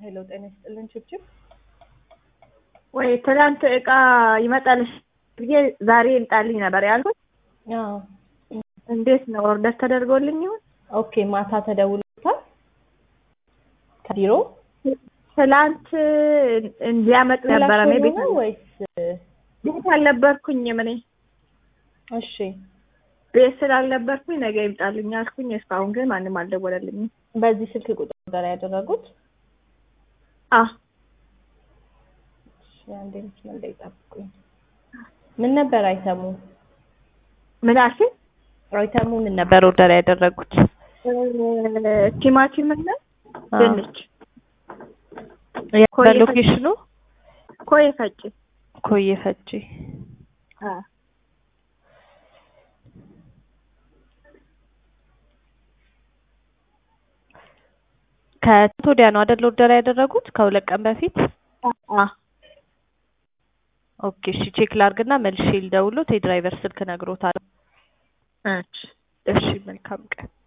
ሄሎ ጤና ይስጥልን ችብችብ ወይ ትናንት እቃ ይመጣልሽ ብዬ ዛሬ ይምጣልኝ ነበር ያልኩት። አዎ እንዴት ነው ኦርደር ተደርጎልኝ ይሆን? ኦኬ ማታ ተደውሎታል ከቢሮ ትላንት ሊያመጡ ነበረ እኔ ቤት ነው ወይስ ቤት አልነበርኩኝም እኔ እሺ ቤት ስላልነበርኩኝ ነገ ይምጣልኝ አልኩኝ። እስካሁን ግን ማንም አልደወለልኝም። በዚህ ስልክ ቁጥር ኦርደር ያደረጉት አ እሺ አንዴ መስመር ላይ ጠብቁኝ ምን ነበር አይተሙ ምን አልሽኝ? አይተሙ ምን ነበር ኦርደር ያደረጉት ቲማቲም እና ድንች በሎኬሽኑ ኮዬ ፈጭ ኮዬ ፈጬ አ ከትናንት ወዲያ ነው አይደል ኦርደር ያደረጉት ከሁለት ቀን በፊት አ ኦኬ እሺ ቼክ ላርግና መልሼ ልደውሎት የድራይቨር ስልክ ነግሮታል እሺ እሺ መልካም ቀን